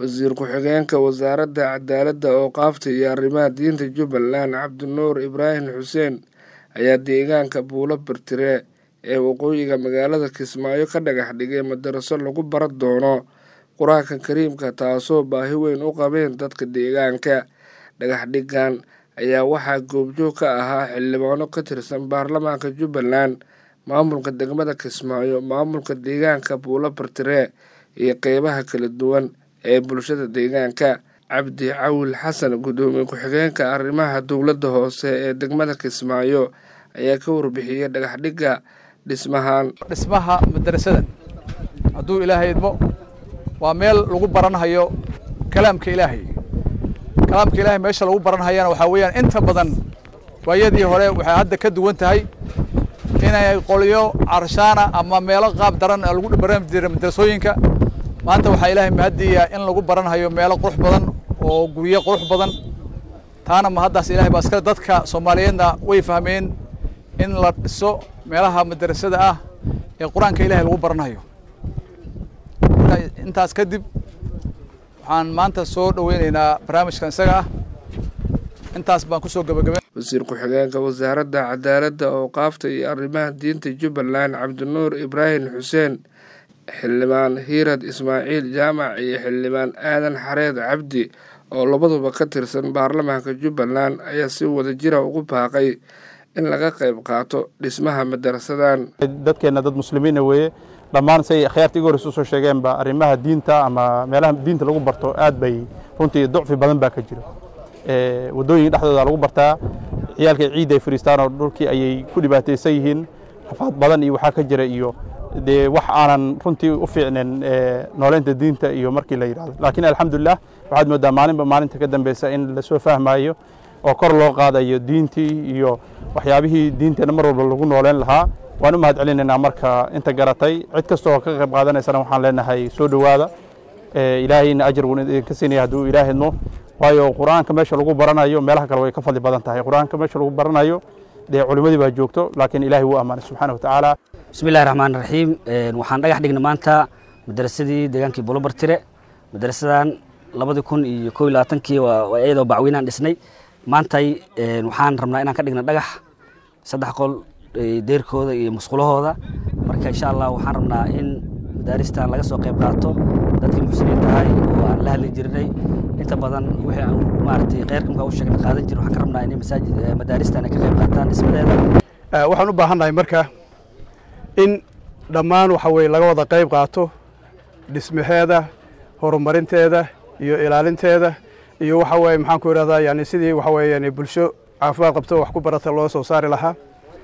wasiir ku-xigeenka wasaaradda cadaaladda ooqaafta iyo arrimaha diinta jubbaland cabdinuur ibraahim xuseen ayaa deegaanka buulo bartire ee waqooyiga magaalada kismaayo ka dhagax dhigay madaraso lagu baran doono qur-aanka kariimka taasoo baahi weyn u qabeen dadka deegaanka dhagax dhigan ayaa waxaa goobjoog ka ahaa xildhibaano ka tirsan baarlamaanka jubbaland maamulka degmada kismaayo maamulka deegaanka buulo bartire iyo qeybaha kala duwan ee bulshada deegaanka cabdi cawil xasan guddoomiye ku-xigeenka arrimaha dowladda hoose ee degmada kismaayo ayaa ka warbixiyey dhagax dhigga dhismahan dhismaha madarasadan hadduu ilaahay idmo waa meel lagu baranhayo kalaamka ilaahay kalaamka ilaahay meesha lagu baranhayana waxaa weeyaan inta badan waayadii hore waxay hadda ka duwan tahay inay qolyo carshaana ama meelo qaab daran lagu baran jira madarasooyinka maanta waxaa ilaahay mahadiya in lagu baranhayo meelo qurux badan oo guryo qurux badan taana ma haddaas ilahay baa iskale dadka soomaaliyeedna way fahmeen in la dhiso meelaha madarasada ah ee qur-aanka ilahay lagu baranhayo intaas kadib waxaan maanta soo dhoweyneynaa barnaamijkan isaga ah intaas baan kusoo gabagabe wasiir ku-xigeenka wasaaradda cadaaladda ooqaafta iyo arrimaha diinta jubbaland cabdinuur ibraahim xuseen xildhibaan hiirad ismaaciil jaamac iyo xildhibaan aadan xareed cabdi oo labaduba ka tirsan baarlamaanka jubbaland ayaa si wada jira ugu baaqay in laga qayb qaato dhismaha madarasadan dadkeenna dad muslimiina weeye dhammaan say akhyaarta iga horreysa usoo sheegeenba arrimaha diinta ama meelaha diinta lagu barto aad bay runtii ducfi badan baa ka jiro waddooyinka dhexdooda lagu bartaa ciyaalka ciidda ay fadhiistaan oo dhulkii ayay ku dhibaataysan yihiin rafaad badan iyo waxaa ka jira iyo dee wax aanan runtii u fiicnen nooleynta diinta iyo markii la yidhahdo laakiin alxamdulilah waxaad moodaa maalinba maalinta ka dambeysa in lasoo fahmayo oo kor loo qaadayo diintii iyo waxyaabihii diinteenna mar walba lagu nooleyn lahaa waan u mahad celinaynaa marka inta garatay cid kasta oo ka qayb qaadanaysana waxaan leenahay soo dhowaada ilaahayna ajar wuun idinka siinaya hadduu ilaahidmo waayo qur-aanka meesha lagu baranayo meelaha kale way ka fadli badan tahay qur-aanka meesha lagu baranayo dee culimadii baa joogto laakiin ilaahay wuu ammaanay subxaana watacaala bismillahi raxmaan raxiim waxaan dhagax dhignay maanta madarasadii deegaankii bulobartire madarasadan labadii kun iyo kow iyo labaatankii waa iyadoo bacweynaan dhisnay maantay waxaan rabnaa inaan ka dhigna dhagax saddex qol deerkooda iyo musqulahooda marka insha allah waxaan rabnaa in madaaristan laga soo qayb qaato dadkii muxsiniinta ahay oo aan la hadli jirnay inta badan wixii aan maaragtay kheyrkamka u sheegna qaadan jirin waxaan ka rabnaa inay masaajid madaaristan ay ka qayb qaataan dhismadeeda waxaan u baahannahay marka in dhammaan waxa weye laga wada qayb qaato dhismaheeda horumarinteeda iyo ilaalinteeda iyo waxa weye maxaan ku idhahdaa yani sidii waxa weye yani bulsho caafimaad qabto wax ku barata loo soo saari lahaa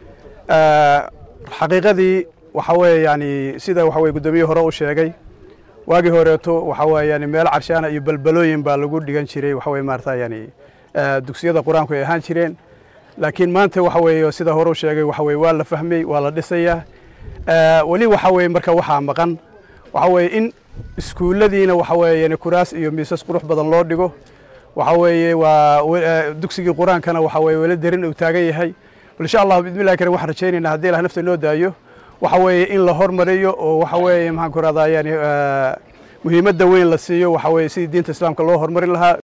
xaqiiqadii waxa weye yani sida waxa weye guddoomiyihii hore u sheegay waagii horeeto waxa weye yani meelo carshaana iyo balbalooyin baa lagu dhigan jiray waxa weye maarata yani dugsiyada qur-aanku ay ahaan jireen laakiin maanta waxa weeye sida hore u sheegay waxa weye waa la fahmay waa la dhisayaa weli waxa weye marka waxaa maqan waxa weye in iskuulladiina waxa weye yani kuraas iyo miisas qurux badan loo dhigo waxa weeye waa dugsigii qur-aankana waxa weye weli derin uu taagan yahay insha allah bismillahi karim waxaan rajaynaynaa haddii ilah nafta noo daayo waxa weeye in la hormariyo oo waxa weeye maxaan ku rahdaa yani muhiimadda weyn la siiyo waxa weye sidii diinta islaamka loo horumarin lahaa